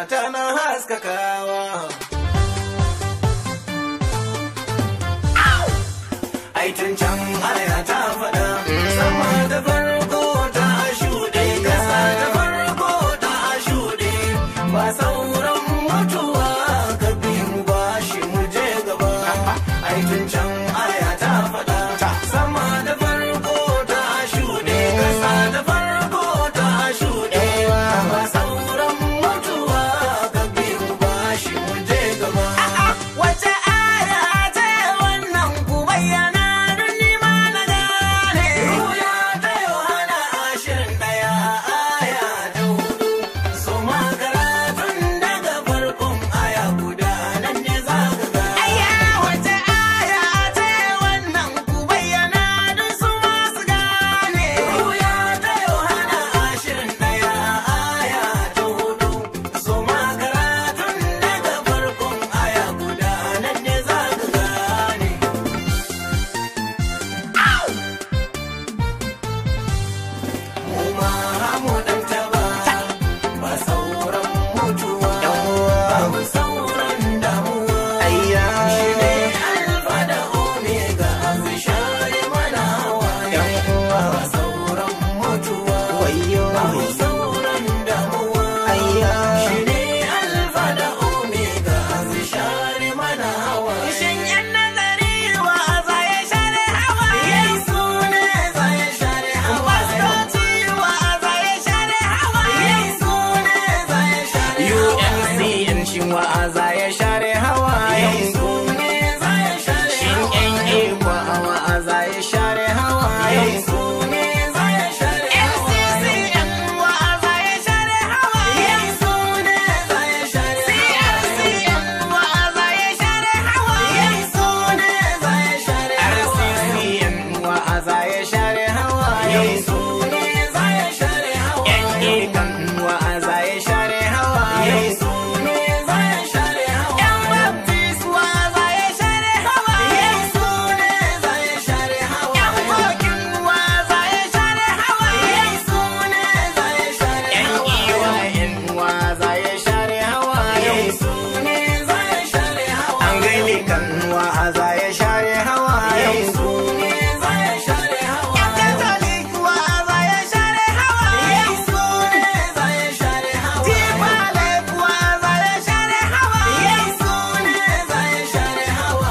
tana haskakawa. Aitin can aya ta faɗa, sama ta farko ta shuɗe, ƙasa ta farko ta shuɗe, ba sauran mutuwa ka bi mu ba shi mu je gaba. Aitin can aya ta faɗa, sama ta farko ta shuɗe, ƙasa ta farko ta shuɗe, ba sauran mutuwa ka bi mu ba shi mu je gaba. Wace aya ce wannan ku bayyana don ni ma na gane. Ruya ta Yohana ashirin ɗaya aya ta hudu. So ma karatun daga farkon aya guda nan ne za ka ga. Aya wace aya ce wannan ku bayyana don su ma su gane. Ruya ta Yohana ashirin ɗaya aya ta hudu. So ma karatun daga farkon aya guda nan ne za ka gane. mu ma mu dan taba ba sauran mutuwa babu sauran damuwa shi ne alfa da omega abu share mana hawaye ba sauran mutuwa babu sauran damuwa shi ne alfa da omega abu share mana hawaye shin yan nazari wa za ya share hawaye yesu ne za ya share hawaye Pastoci wa za ya share hawaye yesu ne za ya share hawaye UNCN shin wa za ya share hawaye yesu ne za ya share shin NA wa wa za ya share hawaye yesu ne za ya share NCCN wa za ya share hawaye yesu ne za ya share CRCN wa za ya share hawaye yesu ne za ya share RCCN wa za ya share hawaye yesu ne za ya share hawaye NA kan wa za ya share hawaye yesu ne za ya share hawaye Yan Baptist wa za ya share hawaye yesu ne za ya share hawaye Yan Kokin wa za ya share hawaye yesu ne za ya share hawaye Yan wa za ya share hawaye yesu ne za ya share hawaye Anglican wa za ya share hawaye yesu ne za ya share hawaye Yan Catholic wa za ya share hawaye yesu ne za ya share hawaye Tibalek wa za ya share hawaye yesu ne za ya share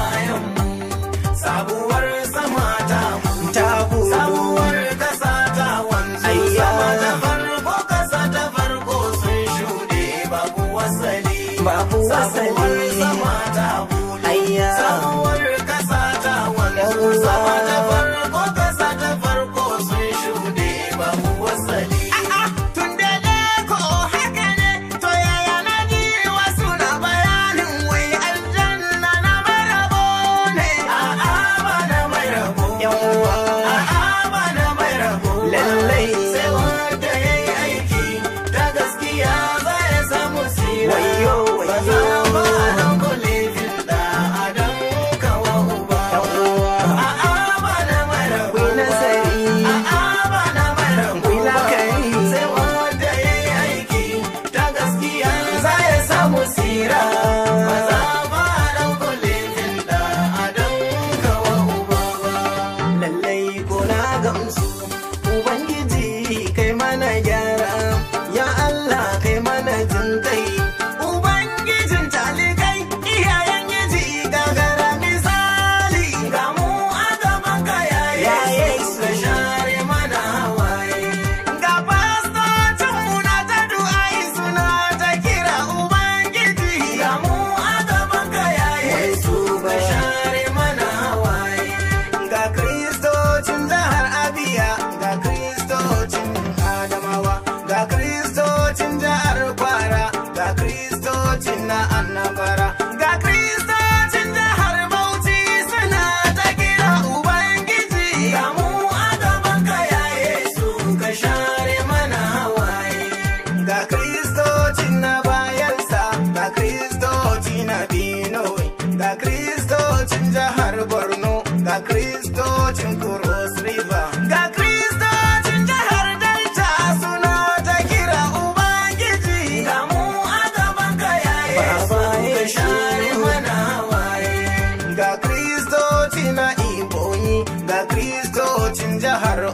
hawaye sabuwar sama ta ta sabuwar kasa ta wanzu sama ta farko kasa ta farko sun shuɗe babu wasali babu wasali sama ta bule sabuwar kasa ta wanzu sama ta farko kasa ta farko sun shuɗe babu wasali tun da ko haka ne to yaya na ji wasu na bayanin wai aljanna na marabo ne a'a ba na mai rabo a'a ba na mai rabo lallai sai wanda ya yi aiki ta gaskiya za ya samu sira ba za ba dan kulifin da adam kawa uba a'a ba na mai rabo a'a ba na mai rabo sai wanda ya yi aiki ta gaskiya za ya samu sira ba za ba dan kulifin da adam kawa uba ba lallai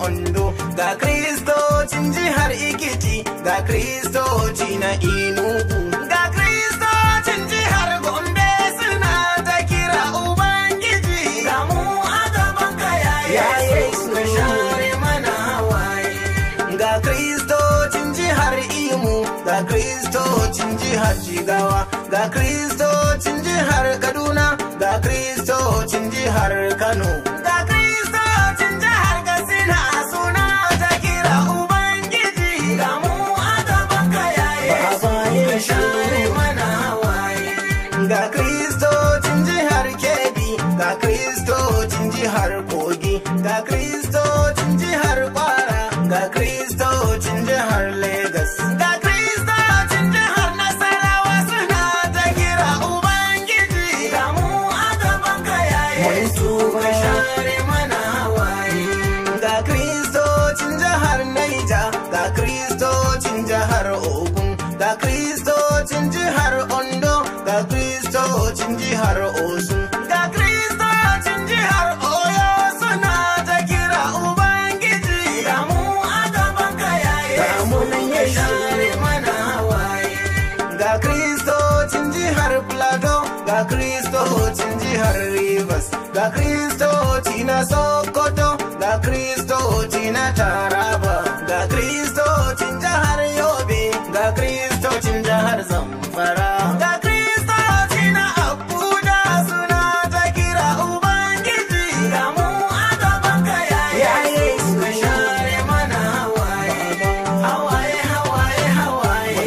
Ondo, ga Kristocin jihar Ikiti, ga Kristoci na Inugu, ga Kristocin jihar Gombe suna ta kira Ubangiji. Ga mu a gaban ka yaye su ka share mana hawaye. Ga Kristocin jihar Imo, ga Kristocin jihar Jigawa, ga Kristocin jihar Kaduna, ga Kristocin jihar Kano. Ga Kristocin jihar Katsina suna ta kira Ubangiji. Ga mu a gaban ka yaye su ka share mana hawaye. Ga Kristocin jihar Kebbi, ga Kristocin jihar Kogi, ga Kristocin jihar Kwara, ga Kristocin jihar Legas. Ga Kristocin jihar Nasarawa suna ta kira Ubangiji. Ga mu a gaban ka yaye su ka share mana hawaye. Ga Kristocin jihar Naija, ga Kristocin jihar Ogun, ga Kristocin jihar Ondo, ga Kristocin jihar Osun, ga Kristocin jihar Oyo suna ta kira Ubangiji. Ga mu a gaban ka yaye su ka share mana hawaye. Ga Kristocin jihar Plateau, ga Kristocin jihar Rivers, ga Kristoci na Sokoto, ga Kristoci na Taraba, ga Kristocin jihar Yobe, ga Kristocin jihar Zamfara. Ga Kristoci na Abuja suna ta kira Ubangiji. Ga mu a gaban ka yaye su ka share mana hawaye. Hawaye, hawaye, hawaye.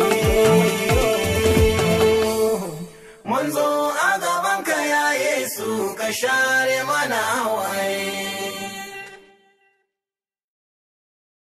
Mun zo a gaban ka ya Yesu ka share mana hawaye.